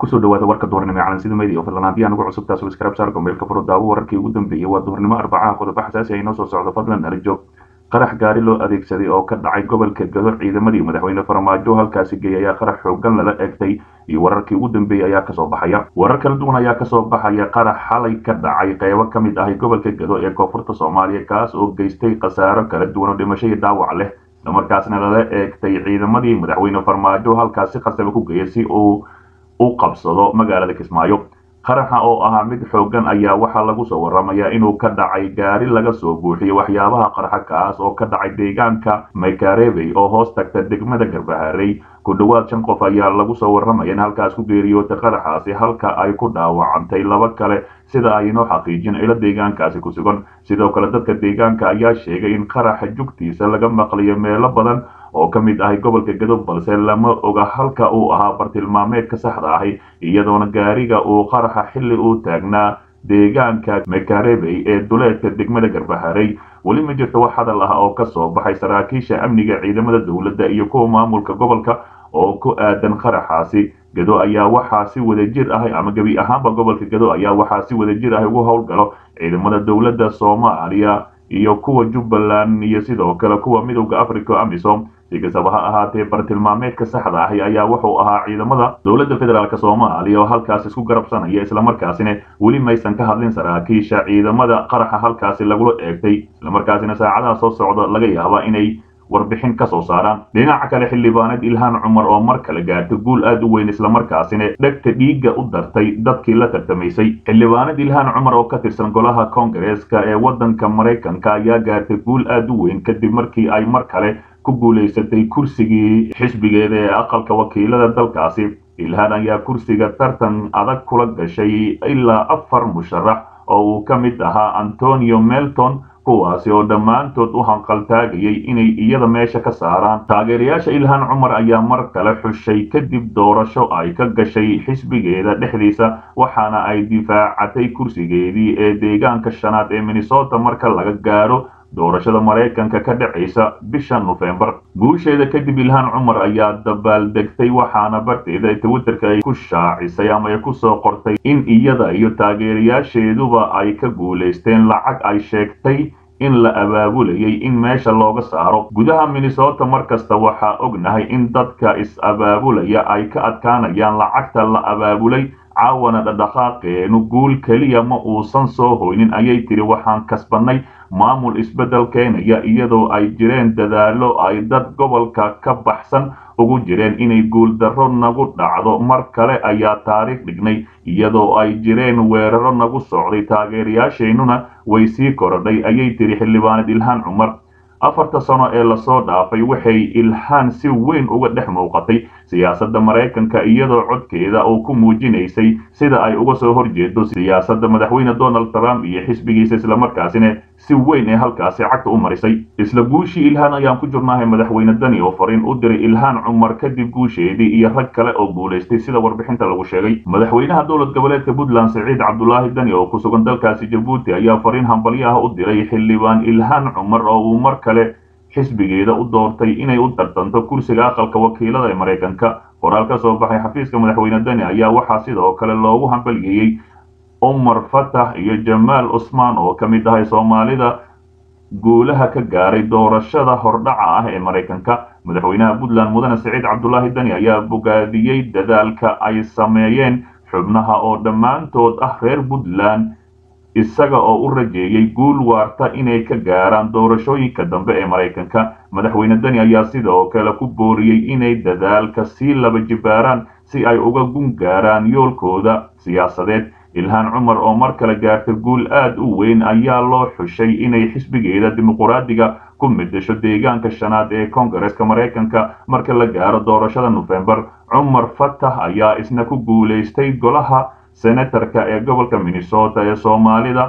kusoo dhawaada warka duhurnimo ee calansiida media oo fadlan haddii aan ugu cusub taas subscribe saar gombeelka furo daawo wararkii ugu dambeeyey waa duhurnimo arbacaha qodobo xasaasi ay noo soo socdo fadlan nala joog qarax gaari loo adeegsaday oo ka dhacay gobolka gado ciidamadii madaxweyne farmaajo halkaasi geeyay ayaa qarax xoogan lala egtay iyo wararkii ugu dambeeyey ayaa kasoo baxaya warar kala duwan ayaa kasoo baxaya qarax xalay ka dhacay qeybo ka mid ahi gobolka gado ee koonfurta soomaaliya kaas oo geystay khasaaro kala duwan oo dhimasho iyo dhaawac leh islamarkaasna lala eegtay ciidamadii madaxweyne farmaajo halkaasi khasaba ku geeyay si uu u qabsado magaalada kismaayo qaraxa oo ahaa mid xoogan ayaa waxaa lagu soo waramayaa inuu ka dhacay gaari laga soo buuxiyo waxyaabaha qarxa kaas oo ka dhacay deegaanka maykarebey oo hoos tagta degmada garbaharey ku dhowaad shan qof ayaa lagu soo waramaya in halkaas ku geeriyootay qaraxaasi halka ay ku dhaawacantay laba kale sida ay inoo xaqiijin ilo deegaankaasi ku sugan sidoo kale dadka deegaanka ayaa sheegay in qaraxa jugtiisa laga maqlayo meelo badan oo ka mid ahay gobolka gadob balse lama oga halka uu ahaa bartilmaameedka saxda ahi iyadoona gaariga uu qaraxa xilli uu taagnaa deegaanka mekarebey ee duleedka degmada garbaharey weli ma jirto wax hadal ah oo ka soo baxay saraakiisha amniga ciidamada dowladda iyo kuwa maamulka gobolka oo ku aadan qaraxaasi gado ayaa waxaa si wada jir ahi ama gebi ahaanba gobolka gado ayaa waxaa si wada jir ahi ugu howlgalo ciidamada dowladda soomaaliya iyo kuwa jubbaland iyo sidoo kale kuwa midowda africa amisom si kastaba ha ahaatee bartilmaameedka saxda ahi ayaa wuxuu ahaa ciidamada dowladda federaalk soomaaliya oo halkaas isku garabsanaya islamarkaasina weli maysan ka hadlin saraakiisha ciidamada qaraxa halkaasi lagula eegtay islamarkaasina saacadaha soo socda laga yaaba inay warbixin ka soo saaraan dhinaca kale xildhibaaneed ilhaan cumar oo mar kale gaartay guul aad u weyn islamarkaasina dhegta dhiigga u dartay dadkii la tartamaysay xildhibaaneed ilhaan cumar oo ka tirsan golaha koongareeska ee waddanka maraykanka ayaa gaartay guul aad u weyn kadib markii ay mar kale ku guulaysatay kursigii xisbigeeda ee aqalka wakiilada dalkaasi ilhaan ayaa kursiga tartan adag kula gashay ilaa afar musharax oo uu ka mid ahaa antonio melton kuwaasi oo dhammaantood u hanqaltaagayay inay iyada meesha ka saaraan taageerayaasha ilhaan cumar ayaa mar kale xushay kadib doorasho ay ka gashay xisbigeeda dhexdiisa waxaana ay difaacatay kursigeedii ee deegaanka shanaad ee minnesota marka laga gaaro doorashada maraykanka ka dhacaysa bisha nofembar guusheeda kadib ilhaan cumar ayaa dabaaldegtay waxaana barteeda twitterka ay ku shaacisay ama ay kusoo qortay in iyada iyo taageerayaasheeduba ay ka guulaysteen lacag ay sheegtay in la abaabulayay in meesha looga saaro gudaha minnesota mar kasta waxaa ognahay in dadka is-abaabulaya ay ka adkaanayaan lacagta la abaabulay caawana dhadhaqaaqeenu guul keliya ma uusan soo hoynin ayay tiri waxaan kasbannay maamul isbeddel keenaya iyadoo ay jireen dadaallo ay dad gobolka ka baxsan ugu jireen inay guuldarro nagu dhacdo mar kale ayaa taariikh dhignay iyadoo ay jireen weeraro nagu socday taageerayaasheennuna way sii korodhay ayay tiri xildhibaaneed ilhaan cumar afarta sano ee lasoo dhaafay waxay ilhaan si weyn uga dhex muuqatay siyaasadda maraykanka iyadoo codkeeda oo ku muujinaysay sida ay uga soo horjeedo siyaasadda madaxweyne donald trump iyo xisbigiisa islamarkaasina si weyn ee halkaasi cagta u marisay isla guushii ilhaan ayaan ku jirnahay madaxweyne dani oo fariin u diray ilhaan cumar kadib guusheedii iyo rag kale oo guulaystay sida warbixinta lagu sheegay madaxweynaha dowlad goboleedka puntland siciid cabdulaahi dani oo ku sugan dalkaasi jabuuti ayaa fariin hambalyo ah u diray xildhibaan ilhaan cumar oo uu mar kale xisbigeeda u doortay inay u tartanto kursiga aqalka wakiilada ee maraykanka qoraal ka soo baxay xafiiska madaxweyne dani ayaa waxaa sidoo kale loogu hambalyeeyey cumar fatax iyo jamaal cusmaan oo ka mid ahay soomaalida guulaha ka gaaray doorashada hordhaca ah ee maraykanka madaxweynaha puntland mudane siciid cabdulaahi dani ayaa bogaadiyey dadaalka ay sameeyeen xubnaha oo dhammaantood ah reer puntland isaga oo u rajeeyey guul waarta inay ka gaaraan doorashooyinka dambe ee maraykanka madaxweyne dani ayaa sidoo kale ku booriyey inay dadaalka sii laba jibaaraan si ay uga gun gaaraan yoolkooda siyaasadeed ilhaan cumar oo mar kale gaartay guul aad u weyn ayaa loo xushay inay xisbigeeda dimuquraadiga ku midasho deegaanka shanaad ee koongareeska maraykanka marka la gaaro doorashada nofembar cumar fatax ayaa isna ku guulaystay golaha senatarka ee gobolka minnesota ee soomaalida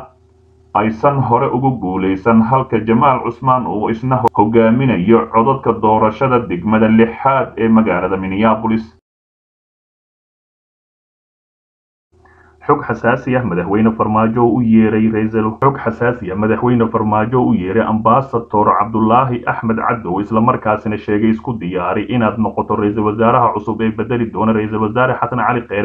aysan hore ugu guulaysan halka jamaal cusmaan uu isna hogaaminayo codadka doorashada degmada lixaad ee magaalada minneabolis xog xasaasi ah madaxweyne farmaajo u yeeray raisal xog xasaasi ah madaxweyne farmaajo u yeeray ambasador cabdulaahi axmed cadow islamarkaasina sheegay isku diyaari inaad noqoto ra-iisul wasaaraha cusub ee bedeli doona ra-iisul wasaare xasan cali kheyre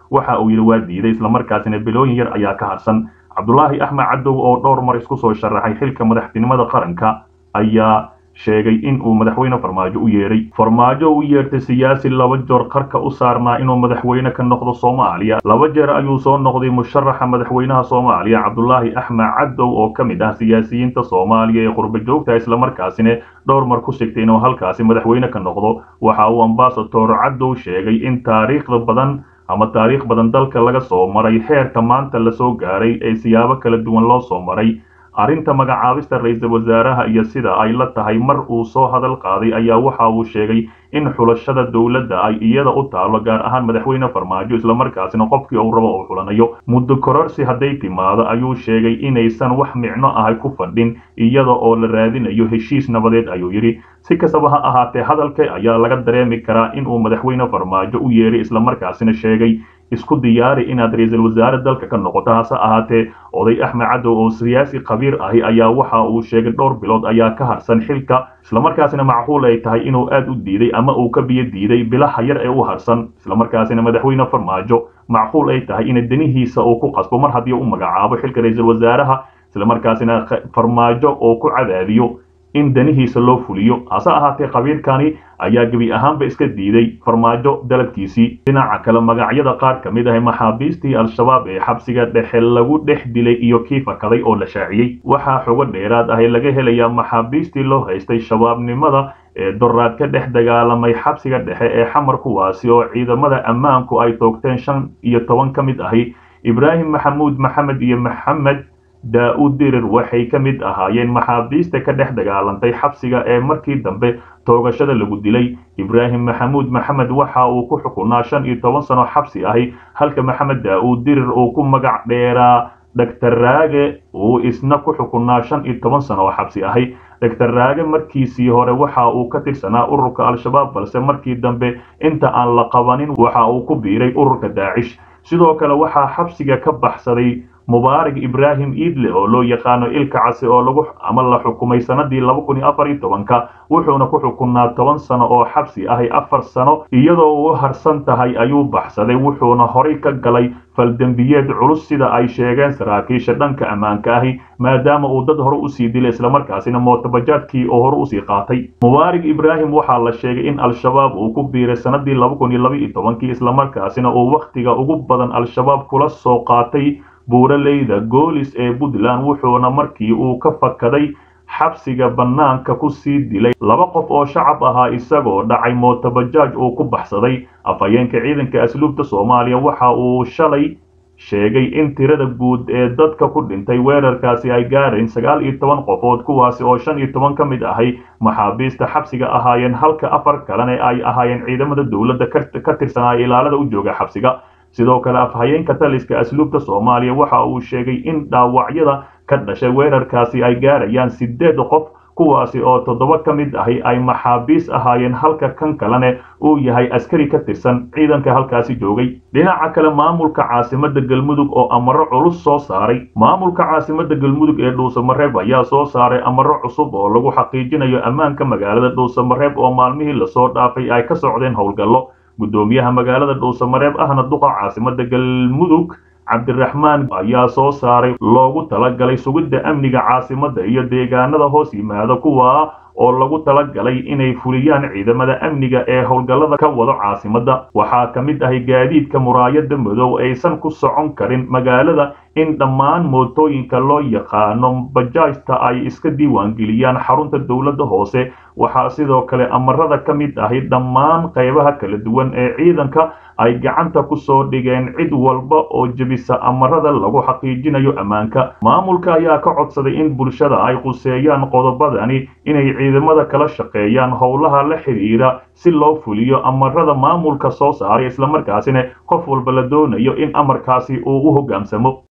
waxa uu yidhi waa diiday islamarkaasina bilooyin yar ayaa ka harsan cabdulaahi axmed cadow oo dhowr mar isku soo sharaxay xilka madaxtinimada qaranka ayaa sheegay in uu madaxweyne farmaajo u yeedhay farmaajo u yeertay siyaasi laba joor qarka u saarnaa inuu madaxweyne ka noqdo soomaaliya laba jeer ayuu soo noqday musharaxa madaxweynaha soomaaliya cabdulaahi axmed cadow oo ka mid ah siyaasiyiinta soomaaliya ee qurba joogta islamarkaasina dhowr mar ku sigtay inuu halkaasi madaxweyne ka noqdo waxa uu ambasador cadow sheegay in taariikhda badan ama taariikh badan dalka laga soo maray heerka maanta lasoo gaaray ee siyaabo kala duwan loo soo maray arrinta magacaabista ra-iisul wasaaraha iyo sida ay la tahay mar uu soo hadal qaaday ayaa waxa uu sheegay in xulashada dowladda ay iyada u taalo gaar ahaan madaxweyne farmaajo islamarkaasina qofkii uu rabo uu xulanayo muddo kororsi hadday timaado ayuu sheegay inaysan wax micno ahay ku fadhin iyada oo la raadinayo heshiis nabadeed ayuu yidhi si kastaba ha ahaatee hadalka ayaa laga dareemi karaa inuu madaxweyne farmaajo u yeeray islamarkaasina sheegay isku diyaari inaad ra-iisul wasaare dalka ka noqoto hase ahaatee oday axmed cadow oo siyaasi khabiir ahi ayaa waxa uu sheegay dhowr bilood ayaa ka harsan xilka islamarkaasina macquul ay tahay inuu aad u diiday ama uu ka biyo diiday bilaha yar ee u harsan islamarkaasina madaxweyne farmaajo macquul ay tahay in danihiisa uu ku qasbo mar haddii u magacaabo xilka ra-iisul wasaaraha islamarkaasina farmaajo oo ku cadaadiyo in danihiisa loo fuliyo hase ahaatee khabiirkani ayaa gebi ahaanba iska diiday farmaajo dalabkiisii dhinaca kale magacyada qaar ka mid ah maxaabiistii al-shabaab ee xabsiga dhexe lagu dhex dilay iyo kii fakaday oo la shaaciyey waxaa xogo dheeraad ahi laga helayaa maxaabiistii loo haystay shabaabnimada ee doraad ka dhex dagaalamay xabsiga dhexe ee xamar kuwaasi oo ciidamada ammaanku ay toogteen shan iyo toban ka mid ahi ibraahim maxamuud maxamed iyo maxamed daa-uud dirir waxay ka mid ahaayeen maxaabiista ka dhex dagaalantay xabsiga ee markii dambe toogashada lagu dilay ibraahim maxamuud maxamed waxa uu ku xukunaa shan iyo toban sano xabsi ahi halka maxamed daa-uud dirir uu ku magac dheeraa doctor raage uu isna ku xukunaa shan iyo toban sano oo xabsi ahi doctor raage markiisii hore waxa uu ka tirsanaa ururka al-shabaab balse markii dambe inta aan la qabanin waxa uu ku biiray ururka daacish sidoo kale waxaa xabsiga ka baxsaday mubaarak ibraahim iidle oo loo yaqaano ilka casi oo lagu ama la xukumay sanadii laba kun iyo afar iyo tobanka wuxuuna ku xukunaa toban sano oo xabsi ahi afar sano iyadoo uu harsan tahay ayuu baxsaday wuxuuna horay ka galay faldembiyeed culus sida ay sheegeen saraakiisha dhanka ammaanka ahi maadaama uu dad hore usii dilay islamarkaasina mootabajaadkii oo hore usii qaatay mubaarak ibraahim waxaa la sheegay in al-shabaab uu ku biiray sanadii laba kun iyo laba iyo tobankii islamarkaasina uu wakhtiga ugu badan al-shabaab kula soo qaatay buuraleyda goolis ee puntland wuxuuna markii uu ka fakaday xabsiga bannaanka ku sii dilay laba qof oo shacab ahaa isagoo dhacay mootabajaaj uu ku baxsaday afhayeenka ciidanka asluubta soomaaliya waxa uu shalay sheegay in tirada guud ee dadka ku dhintay weerarkaasi ay gaareen sagaal iyo toban qofood kuwaasi oo shan iyo toban ka mid ahay maxaabiista xabsiga ahaayeen halka afar kalena ay ahaayeen ciidamada dowladda ka tirsanaya ilaalada u jooga xabsiga sidoo kale afhayeenka taliska asluubta soomaaliya waxa uu sheegay in dhaawacyada ka dhashay weerarkaasi ay gaarayaan sideed qof kuwaasi oo toddoba ka mid ahi ay maxaabiis ahaayeen halka kan kalena uu yahay askari ka tirsan ciidanka halkaasi joogay dhinaca kale maamulka caasimada galmudug oo amaro culus soo saaray maamulka caasimada galmudug ee dhuusamareeb ayaa soo saaray amaro cusub oo lagu xaqiijinayo ammaanka magaalada dhuusamareeb oo maalmihii lasoo dhaafay ay ka socdeen howlgallo guddoomiyaha magaalada dhuusamareeb ahna duqa caasimada galmudug cabdiraxmaan ayaa soo saaray loogu talagalay sugidda amniga caasimadda iyo deegaanada hoos yimaada kuwa oo lagu talagalay inay fuliyaan ciidamada amniga ee howlgallada ka wado caasimadda waxaa ka mid ahay gaadiidka muraayada madow aysan ku socon karin magaalada in dhammaan mootooyinka loo yaqaano bajaajta ay iska diiwaangeliyaan xarunta dowladda hoose waxaa sidoo kale amarada ka mid ahi dhammaan qaybaha kala duwan ee ciidanka ay gacanta ku soo dhigeen cid walba oo jebisa amarada lagu xaqiijinayo ammaanka maamulka ayaa ka codsaday in bulshada ay quseeyaan qodobadani inay ciidamada kala shaqeeyaan howlaha la xidhiira si loo fuliyo amarada maamulka soo saaray islamarkaasina qof walba la doonayo in amarkaasi uu u hogaansamo